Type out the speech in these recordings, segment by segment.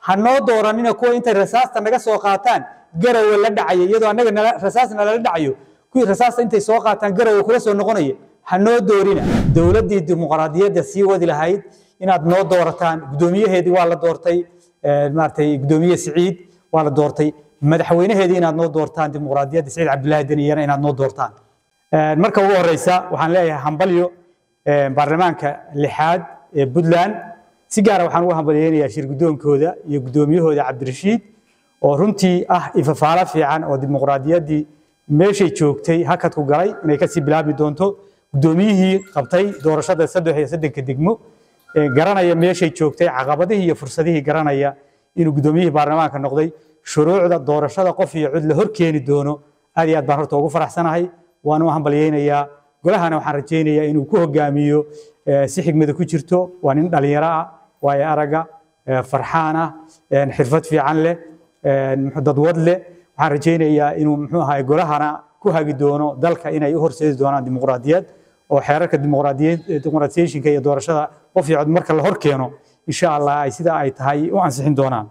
ha noo dooranina kuwa intay rasaasta naga soo qaataan garowe la dhacaya iyadoo annaga nala- rasaas nalala dhacayo kuwii rasaasta intay soo qaataan garowe kula soo noqonaya ha noo doorina dowladdii dimuqraadiyadda sii wadi lahayd inaad noo doorataan guddoomiyaheedii waa la doortay eh, maaragtay guddoomiye siciid waa la doortay madaxweynaheedii inaad noo doortaan dimuqraadiyadda siciid cabdilaahi deniyana inaad noo doortaan Eh, marka ugu horeysa waxaan leeyahay hambalyo eh, baarlamaanka lixaad ee puntland si gaara waxaan ugu hambalyeynayaa shir guddoonkooda iyo guddoomiyahooda cabdirashiid oo runtii ah ifafaalo fiican oo dimuqraadiyaddii meeshay joogtay hakadku galay inay kasii bilaabi doonto guddoomiyihii qabtay doorashada saddex iyo saddenka degmo ee garanaya meeshay joogtay caqabadihii iyo fursadihii garanaya inuu guddoomiyihii baarlamaanka noqday shuruucda doorashada qof iyo cid la hor keeni doono aad iyo aad baan horta ugu faraxsanahay waan u hambalyeynayaa golahana waxaan rajaynayaa inuu ku hogaamiyo eh, si xigmada ku jirto waa nin dhalinyaro ah waayo araga eh, farxaan ah eh, xirfad fiican leh eh, muxuu dadwad leh waxaan rajaynayaa inuu muxuu ahaay golahana ku hagi doono dalka inay u horseedi doonaan dimuqraadiyad oo xeerarka dimuqraadiyad dimuqraatiyeeshinka iyo doorashada qof iyo cod marka la hor keeno insha allah ay sida ay tahay u ansixin doonaan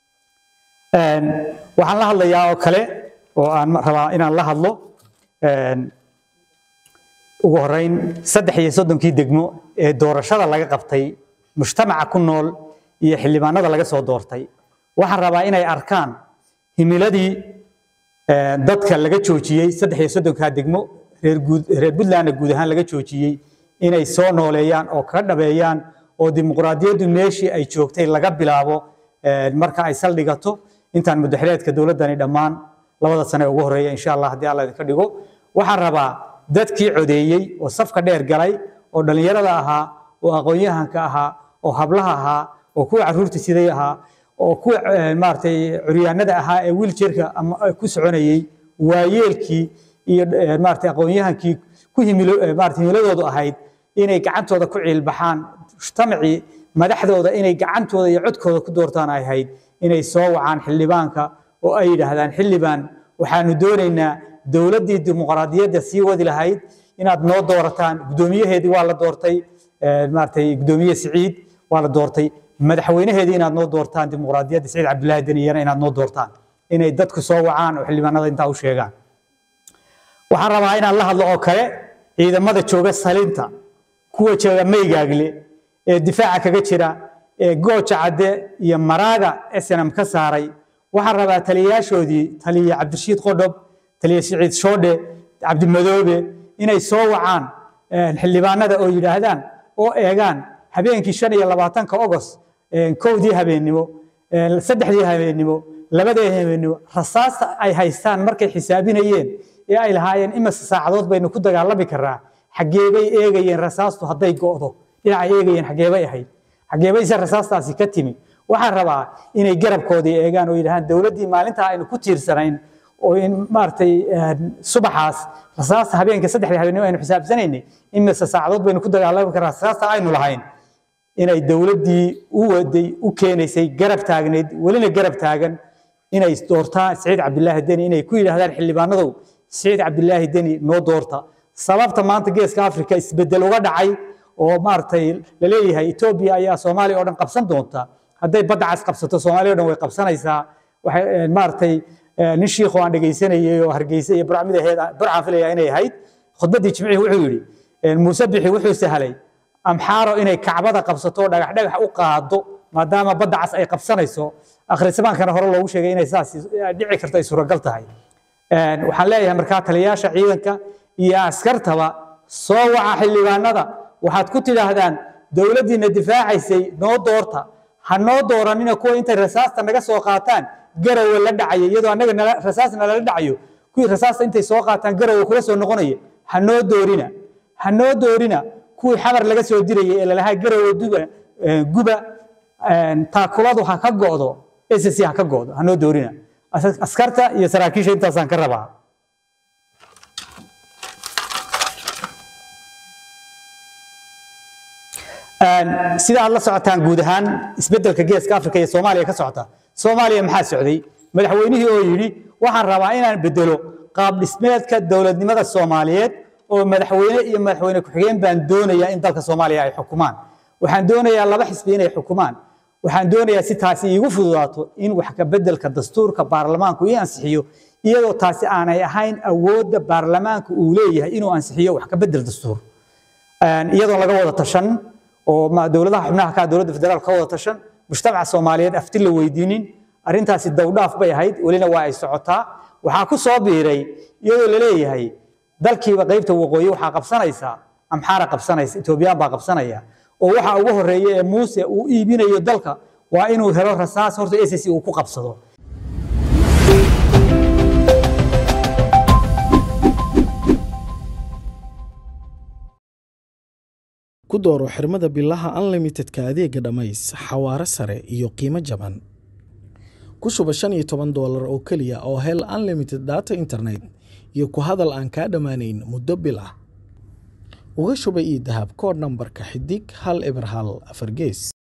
Een, waxaan la hadlayaa oo kale oo aan rabaa inaan la hadlo een, ugu horeyn saddex iyo soddonkii degmo ee doorashada laga qabtay mujtamaca ku nool iyo xildhibaanada laga soo doortay waxaan rabaa inay arkaan himiladii eh, dadka laga joojiyey saddex iyo soddonkaa degmo reer guud reer puntlandna guud ahaan laga joojiyey inay soo nooleeyaan oo ka dhabeeyaan oo dimuqraadiyaddu meeshii ay joogtay laga bilaabo eh, marka ay saldhigato intaan mudaxileedka dowladdani dhammaan labada sane ee ugu horeeya insha allah haddii alla idinka dhigo waxaan rabaa dadkii codeeyey oo safka dheer galay oo dhallinyarada ahaa oo aqoon-yahanka ahaa oo hablaha ahaa oo kuwa caruurta siday ahaa oo kuwa eh, maaragtay curyaanada ahaa ee wiiljeerka ama eh, ku soconayey waayeelkii iyo eh, maaragtay aqoon-yahankii ku himilo eh, maaragtay himiladoodu ahayd inay gacantooda ku ciilbaxaan mujtamacii madaxdooda inay gacantooda iyo codkooda ku doortaan ay ahayd inay soo wacaan xildhibaanka oo ay yidhaahdaan xildhibaan waxaanu doonaynaa dowladdii dimuqraadiyadda sii wadi lahayd inaad noo doorataan guddoomiyaheedii waa la doortay eh, maaragtay guddoomiye siciid waa la doortay madaxweynaheedii inaad noo doortaan dimuqraadiyadda siciid cabdilaahi deniyana inaad noo doortaan inay dadku soo wacaan oo xildhibaanada intaa u sheegaan waxaan rabaa inaan la hadlo oo kale ciidamada jooga salinta kuwa jooga maygaagle ee difaaca kaga jira ee gooja cadde iyo maraaga snm ka saaray waxaan rabaa taliyayaashoodii taliye cabdirashiid qodhob taliye siciid shoodhe cabdimadoobe inay soo wacaan eh, xildhibaanada oo yidhaahdaan oo eegaan habeenkii shan iyo labaatanka ogost eh, kowdii habeennimo eh, saddexdii habeennimo labadii habeennimo rasaasta ay haystaan markay xisaabinayeen ee ay lahaayeen imase saacadood baynu ku dagaalami karaa xageebay eegayeen rasaastu hadday go'do dhinacay eegayeen xageebay ahayd xageebayse rasaastaasi ka timi waxaan rabaa inay garabkoodii eegaan oo yidhahaan dowladdii maalintaa aynu ku tiirsanayn oo in maaragtay eh, subaxaas rasaasta habeenka saddexda habeenimo aynu xisaabsanaynay imase saacadood baynu ku dagaalami karaa rasaasta aynu lahayn inay dowladdii u waday u keenaysay garab taagneyd welina garab taagan inay doortaan siciid cabdilaahi deni inay ku yidhaahdaan xildhibaanadow siciid cabdilaahi deni noo doorta sababta maanta geeska afrika isbedel uga dhacay oo maaragtay laleeyahay etoobiya ayaa soomaaliya oo dhan qabsan doonta hadday badda cas qabsato soomaaliya oo dhan way qabsanaysaa waxay eh, maaragtay eh, nin shiikhu aan dhegaysanayay oo hargeysa iyo burcmidaheed burcaan filaya inay ahayd khudbaddii jimcihii wuxuu yidhi eh, muuse bixi wuxuu sahlay amxaaro inay kacbada qabsato oo dhagax dhagax u qaado maadaama badda cas ay qabsanayso akhrisabaankana hore loogu sheegay inay saas eh, dhici karto ay suuragal tahay Een, waxaan leeyahay markaa taliyayaasha ciidanka iyo askartaba soo waca xildhibaanada waxaad ku tidhaahdaan dowladdiina difaacaysay noo doorta ha noo dooranina kuwa intay rasaasta naga soo qaataan garowe la dhacaya iyadoo annaga nala- rasaas nalala dhacayo kuwii rasaasta intay soo qaataan garowe kula soo noqonaya ha noo doorina ha noo doorina kuwii xamar laga soo dirayay ee lalahaa garowe duba eh, guba een, taakuladu ha ka go'do SSC ha ka go'do ha noo doorina As- askarta iyo saraakiisha intaasaan ka rabaa Een, sida aad la socotaan guud ahaan isbeddelka geeska afrika iyo soomaaliya ka socota soomaaliya maxaa socday madaxweynihii oo yidhi waxaan rabaa inaan bedelo qaab dhismeedka dowladnimada soomaaliyeed oo madaxweyne iyo madaxweyne ku-xigeen baan doonayaa in dalka soomaaliya ay xukumaan waxaan doonayaa laba xisbi inay xukumaan waxaan doonayaa si taasi iigu fududaato in wax ka beddelka dastuurka baarlamaanku ii ansixiyo iyadoo taasi aanay ahayn awoodda baarlamaanka uu leeyahay inuu ansixiyo wax ka beddel dastuur iyadoo laga wada tashan oo dowladaha xubnaha ka dowladda federaalka ka wada tashan mujtamaca soomaaliyeed afti la weydiinin arrintaasi dowdhaaf bay ahayd welina waa ay socotaa waxaa ku soo biiray iyadoo la leeyahay dalkiiba qaybta waqooyi waxaa qabsanaysa amxaara qabsanaysa etoobiyaan baa qabsanaya oo waxa ugu horeeya ee muuse uu iibinayo dalka waa inuu helo rasaas horta SSC uu ku qabsado ku dooro xirmada bilaha unlimitedka adeega dhammays xawaare sare iyo qiimo jaban ku shuba shan iyo toban doolar oo keliya oo hel unlimited data internet iyo ku hadal aan kaa dhammaanayn muddo bil ah uga shuba ii dahab koodh nambarka xidig hal eber hal afar gees